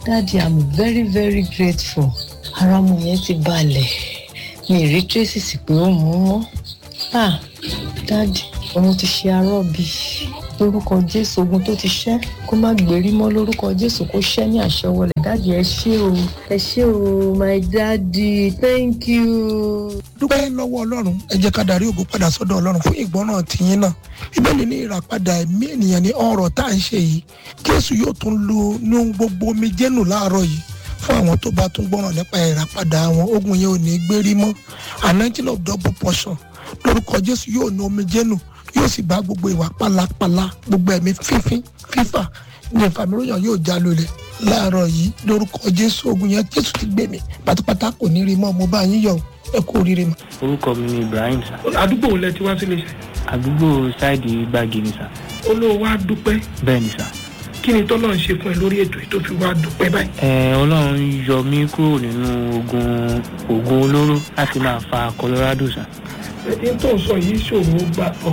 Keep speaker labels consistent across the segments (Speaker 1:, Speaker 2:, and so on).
Speaker 1: daddy i'm very very grateful ara ọmọ yẹn ti balẹ̀ mi ì rí tracy sí pé ó mú mọ́ ah daddy òun ti ṣe arọ́bì lórúkọ jésù ogun tó ti ṣẹ́ kó má gbérí mọ́ lórúkọ jésù kó ṣẹ́ ní àṣẹwọlẹ̀ daddy ẹ ṣé o ẹ ṣé o my daddy thank you.
Speaker 2: dúpẹ́ lọ́wọ́ ọlọ́run ẹ jẹ́ ká darí ògo padà sọ́dọ̀ ọlọ́run fún ìgbọ́ràn tìyín náà ìbéèrè ní ìràpadà ẹ̀mí ènìyàn ní ọ̀rọ̀ tá à ń ṣe yìí jésù yóò tún lo ní ohun gbogbo omi jẹ́nu láàárọ̀ yìí fún àwọn tó bá tún gbọ́ràn nípa ìràpadà àwọn ogun yẹn ò ní gbérí mọ́ anointing of double portion lórúkọ jésù yóò ní omi jẹ́nu yóò sì bá gbogbo ìwà pálapàla gbogbo ẹ̀mí fífín fífà ní ìfàmìlóyàn yóò já lulẹ̀ láàárọ̀ yìí lórúkọ jésù ogun yẹn jésù ti gbé mi pátápátá kò ní rí mọ́ mo bá yín yọ̀ ẹ kú oríire mọ́.
Speaker 3: orúkọ mi ni ibrahim sá
Speaker 4: àdúgbò wo lẹ ti wá sílé iṣẹ́
Speaker 3: àdúgbò ṣáìdì gbági ni sá
Speaker 4: olówó wa dúpẹ́
Speaker 3: bẹ́ẹ̀ ni sá.
Speaker 4: kí ni tọ́lọ́ ń ṣe fún ẹ lórí ètò yìí tó fi wá dúpẹ́ báyìí.
Speaker 3: ẹ ọlọ́run yọ mí kúrò nínú ogun ogun olóró láti máa fa colorado sá.
Speaker 4: ẹni tó ń sọ yìí ṣòro gbà ọ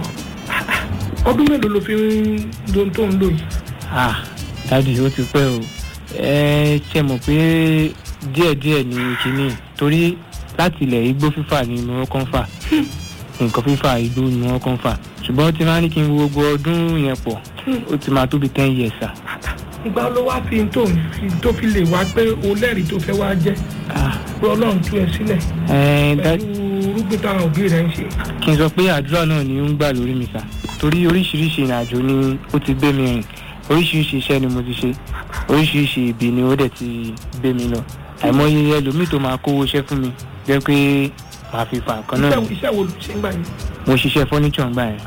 Speaker 4: ọdún mélòó ló fi ń lo tó ń lò yìí.
Speaker 3: ah dádì ó ti pẹ́ o ẹ ṣe mọ̀ pé díẹ̀díẹ̀ ni kínní torí láti ilẹ̀ igbó fífà ni mo kàn fà nǹkan fífà igbó ni wọ́n kàn fà ṣùgbọ́n tí wọ́n á ní kí n wo gbogbo ọdún yẹn pọ̀ ó ti máa tó bí ten years sá.
Speaker 4: ìgbà ló wá fi tó ń fi tó fi lè wá pé o lẹ́rìí tó fẹ́ wá jẹ́
Speaker 3: ah
Speaker 4: pé ọlọ́run tú ẹ sílẹ̀
Speaker 3: ẹ dádì
Speaker 4: pẹ̀lú rúgbìn táwọn òbí rẹ̀ ń ṣe.
Speaker 3: kí n sọ pé àdúrà náà ni ó ń gbà lórí mi sá torí oríṣiríṣi ìrìnàjò ni ó ti gbé mi rìn oríṣiríṣi iṣẹ́ ni mo ti ṣe oríṣiríṣi ibi ni ó dẹ̀ ti gbé mi lọ àìmọye ẹlòmíì tó máa kówó iṣẹ́ fún mi jẹ́ pé màá fi fa nǹkan náà
Speaker 4: iṣẹ́
Speaker 3: ni.
Speaker 4: iṣẹ́ wo ló ṣe ń gbà yẹn
Speaker 3: mo ṣiṣẹ́ fọ́níṣọ̀ ńgbà yẹn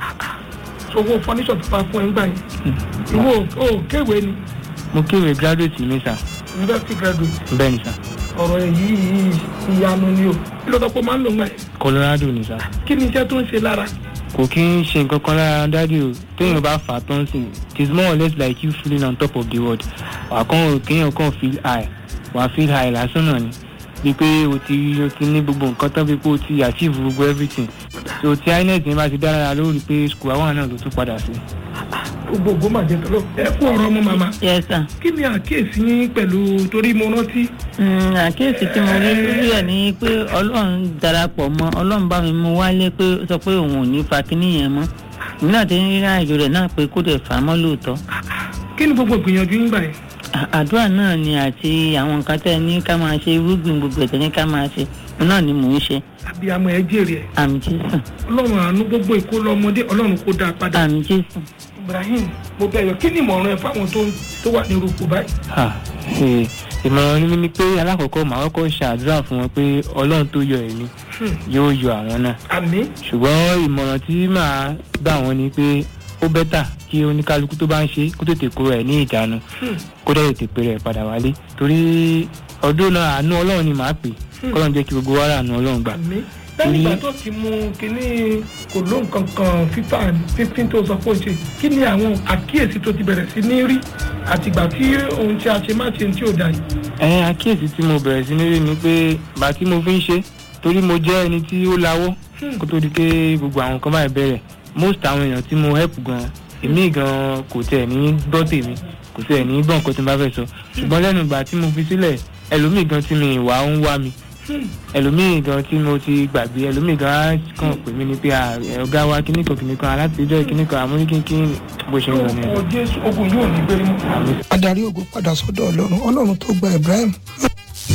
Speaker 4: owó fọ́níṣọ̀ tó bá fún ẹ ń gbà yẹn ìwọ ò kéwèé ni
Speaker 3: mo kéwèé graduate mi sá
Speaker 4: university graduate
Speaker 3: bẹ́ẹ̀ ni sá
Speaker 4: ọ̀rọ̀ yìí ìyanu ni o kí ló sọ pé ó máa ń lò ń gbà yẹn
Speaker 3: colorado ni sá
Speaker 4: kí ni iṣẹ́ tó ń ṣe lára
Speaker 3: kò kí ń ṣe nǹkan kan lára dádì o téèyàn bá fà á tán sí it is more or less like you feeling on top of the world wà á kàn kéèyàn kàn feel high wà á feel high lásán náà ni bí pé o ti o ti ní gbogbo nǹkan tán bí pé o ti achieve gbogbo everything so tí inet yẹn bá ti dára lórí pé school àwọn náà ló tún padà sí.
Speaker 4: gbogbo ògbó màjẹ tó lọ ẹ fún ọ̀rọ̀ ọmọ màmá
Speaker 5: yes sir.
Speaker 4: kí ni àkíyèsí yín pẹ̀lú torí mo rántí
Speaker 5: Mm, àkíyèsí tí mo rí lórí ẹ̀ ni pé ọlọ́run darapọ̀ mọ́ ọlọ́run bá mi mú wálé pé ó sọ pé òun ò ní fa kínní yẹn mọ́ èmi náà ti ń rí àjò rẹ̀ náà pé kó dẹ̀ fà á mọ́ lóòótọ́
Speaker 4: kí ni gbogbo ìgbìyànjú yín gbà yẹn
Speaker 5: À- àdúrà náà ni àti àwọn nǹkan tẹ́ ẹ ní ká máa ṣe irúgbìn gbogbo ẹ̀tẹ́ ní ká máa ṣe òun náà ni mò ń ṣe
Speaker 4: abiyamọ ẹ jèrè ẹ
Speaker 5: àmì jésù
Speaker 4: ọlọ́run àánú gbogbo ìkó lọ́mọdé ọlọ́run kó dáa padà
Speaker 5: àmì jésù.
Speaker 4: ibrahim mo bẹ̀ yọ kí ni ìmọ̀ràn ẹ fáwọn tó tó wà ní rúpò báyìí
Speaker 3: Ah, eh, ìmọ̀ràn mi ni pé alákọ̀ọ́kọ́ màá kọ́kọ́ ṣàdúrà fún wọn pé ọlọ́run tó yọ ẹ̀mí
Speaker 4: Hmm.
Speaker 3: yóò yọ àwọn náà
Speaker 4: àmì
Speaker 3: ṣùgbọ́n ìmọ̀ràn tí màá gbà wọ́n ni pé ó bẹ́tà kí oníkálukú tó bá ń ṣe kó tètè kúrò ẹ̀ ní ìjánu
Speaker 4: Hmm.
Speaker 3: kó dẹ̀ tètè pé rẹ̀ padà wálé torí ọdún náà àánú ọlọ́run ni màá pè kọ́lọ́n jẹ́ kí gbogbo wa rà àánú ọlọ́run gbà.
Speaker 4: àmì lẹ́yìn ìgbà tó ti mú kínní kò ló nǹkan kan fífà fífín tó sọ pé ó ṣe kí ni àwọn àkíyèsí tó ti bẹ̀rẹ̀ sí ní rí àtìgbà tí ohun tí a ṣe má ṣe tí ò dà yìí
Speaker 3: ẹ àkíyèsí tí mo bẹ̀rẹ̀ sí ní rí ni pé bá tí mo fi ń ṣe torí mo jẹ́ ẹni tí ó lawọ́ kó tó di pé gbogbo àwọn kan báyìí bẹ̀rẹ̀ most àwọn èèyàn tí mo help gan èmi gan kò tẹ̀ ní gbọ́ tèmi kò tẹ̀ ní gbọ́ nǹkan tí mo bá fẹ́ sọ ṣùgbọ́n lẹ́nu ìgbà tí mo fi sílẹ̀ ẹlòmíì gan tí mi ìwà ń wá mi ẹlòmíì gan tí mo ti gbàgbé ẹlòmíì gan á kàn pè mí ni pé à, ẹ, ọ̀gá wa kíní kan kíní kan alátijọ́ kíní kan àmúríkínkín bó ṣe ń lọ nìyẹn.
Speaker 4: ọ jésù ogun yóò ní gbérí mọ́
Speaker 2: adarí ògo padà sọ́dọ̀ ọlọ́run ọlọ́run tó gba ibrahim